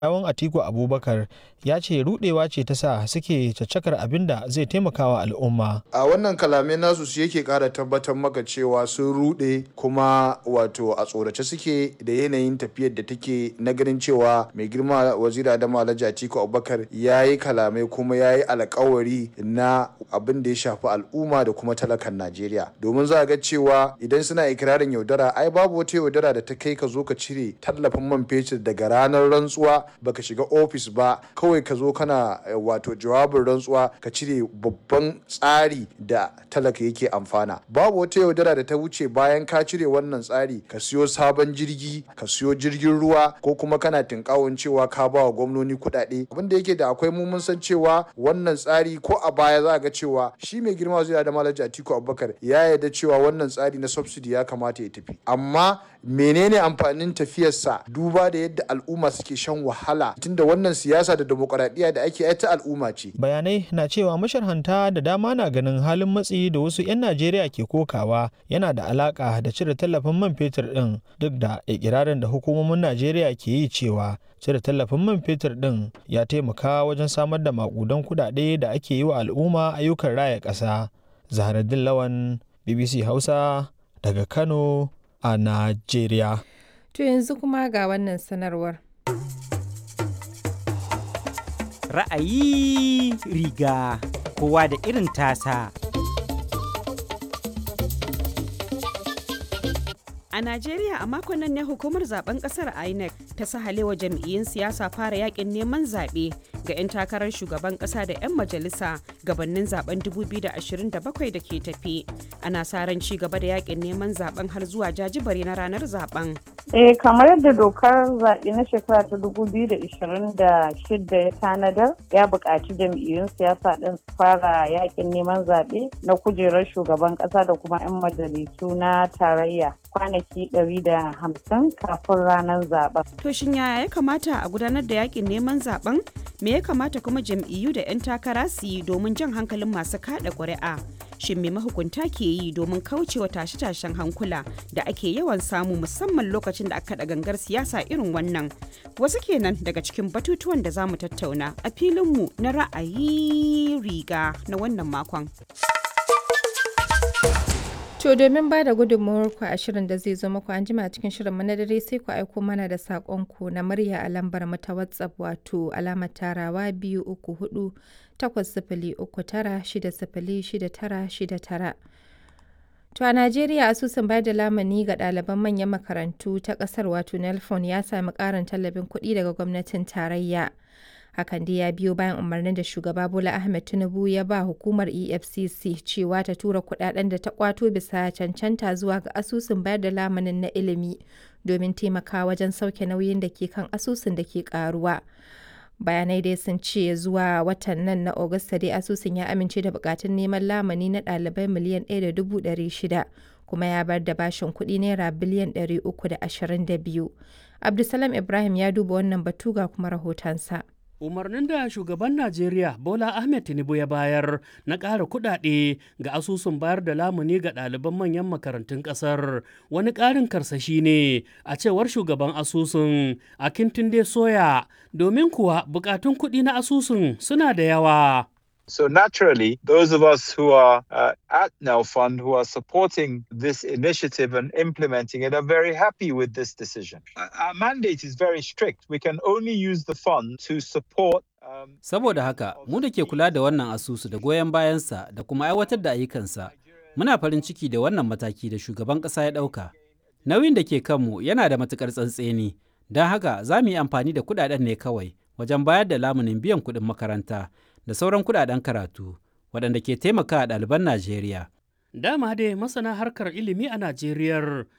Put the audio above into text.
Yawon Atiku Abubakar ya ce rudewa ce ta sa suke caccakar abin da zai taimaka wa al'umma. a wannan kalamai nasu su yake kara tabbatar maka cewa sun rude kuma wato a tsorace suke da yanayin tafiyar da take na ganin cewa mai girma waziri Adamu Alhaji Atiku Abubakar ya yi kalamai kuma ya yi alkawari na abin da ya shafi al'umma da kuma talakan Najeriya domin za a ga cewa idan suna ikirarin yaudara ai babu wata yaudara da ta kai ka zo ka cire tallafin man fetur daga ranar rantsuwa baka shiga ofis ba kawai ka zo kana wato jawabin rantsuwa ka cire babban tsari da talaka yake amfana babu wata yaudara da ta wuce bayan ka cire wannan tsari ka siyo sabon jirgi ka siyo jirgin ruwa ko kuma kana tinkawon cewa ka ba wa gwamnoni kuɗaɗe abin da yake da akwai mu mun san cewa wannan tsari ko a baya za ga cewa shi mai girma zai da malaji atiku abubakar ya yarda cewa wannan tsari na subsidy ya kamata ya tafi amma menene amfanin tafiyarsa duba da yadda al'umma suke shan wahala tunda wannan siyasa da demokuraɗiyya da ake ta al'umma ce Bayanai na cewa masharhanta da dama na ganin halin matsi da wasu 'yan Najeriya ke kokawa yana da alaka da cire tallafin man fetur ɗin duk da ikirarin da hukumomin Najeriya ke yi cewa cire tallafin man fetur ɗin ya taimaka wajen samar da makudan kuɗaɗe da ake yi wa al'umma ayyukan raya ƙasa. Zaharaddin Lawan BBC Hausa daga Kano a Najeriya. To yanzu kuma ga wannan sanarwar. Ra'ayi riga kowa da irin tasa. A Najeriya a makon nan ne hukumar zaben kasar INEC ta sahalewa jam'iyyun siyasa fara yakin neman zaɓe ga 'yan takarar shugaban ƙasa da 'yan majalisa gabanin zaben 2027 da ke tafi. Ana sa ran ci gaba da yakin neman zaben har zuwa jajibare na ranar zaben. Eh kamar yadda dokar zaɓe na shekara ta 2026 ya tanadar ya buƙaci jam'iyyun siyasa ɗin su fara yakin neman zaɓe na kujerar shugaban ƙasa da kuma 'yan majalisu na tarayya kwanaki 150 kafin ranar zaben. To shin yaya ya kamata a gudanar da yakin neman zaben? Me ya kamata kuma jam'iyyu da 'yan takara su yi domin jan hankalin masu kada ƙuri'a? Shin me mahukunta ke yi domin kaucewa tashe-tashen hankula da ake yawan samu musamman lokacin da aka da gangar siyasa irin wannan? Wasu kenan daga cikin batutuwan da za mu tattauna a filinmu na ra'ayi riga na wannan makon. To domin ba da gudunmawarku a shirin da zai zo muku an jima cikin shirin mu na dare sai ku aiko mana da saƙonku na murya a lambar mu ta WhatsApp wato alamar tarawa biyu uku hudu takwas sifili uku tara shida sifili shida tara shida tara. To a Najeriya asusun bayar da lamani ga ɗaliban manyan makarantu ta ƙasar wato Nelfon ya sami ƙarin tallafin kuɗi daga gwamnatin tarayya. hakan dai ya biyo bayan umarnin da shugaba bola ahmed tinubu ya ba hukumar efcc cewa ta tura kudaden da ta kwato bisa cancanta zuwa ga asusun bayar da lamanin na ilimi domin taimakawa wajen sauke nauyin da ke kan asusun da ke karuwa bayanai dai sun ce zuwa watan nan na Agusta dai asusun ya amince da bukatun neman lamani na ɗalibai miliyan 1.600 kuma ya bar da bashin kuɗi naira biliyan 322 abdulsalam ibrahim ya duba wannan batu ga kuma rahotonsa. umarnin da shugaban najeriya bola ahmed tinubu ya bayar na ƙara kuɗaɗe ga asusun bayar da lamuni ga ɗaliban manyan makarantun ƙasar wani ƙarin karsashi ne a cewar shugaban asusun a kintunde soya domin kuwa buƙatun kuɗi na asusun suna da yawa So naturally, those of us who are uh, at Now Fund, who are supporting this initiative and implementing it, are very happy with this decision. Our mandate is very strict. We can only use the fund to support Saboda haka, mu da ke kula da wannan asusu da goyon bayansa da kuma aiwatar da ayyukansa, muna farin ciki da wannan mataki da shugaban ƙasa ya ɗauka. Nauyin da ke kanmu yana da matuƙar tsantseni, don haka za mu yi amfani da kuɗaɗen ne kawai wajen bayar da lamunin biyan kuɗin makaranta da sauran kuɗaɗen karatu waɗanda ke taimaka ɗaliban Najeriya. Dama dai masana harkar ilimi a Najeriya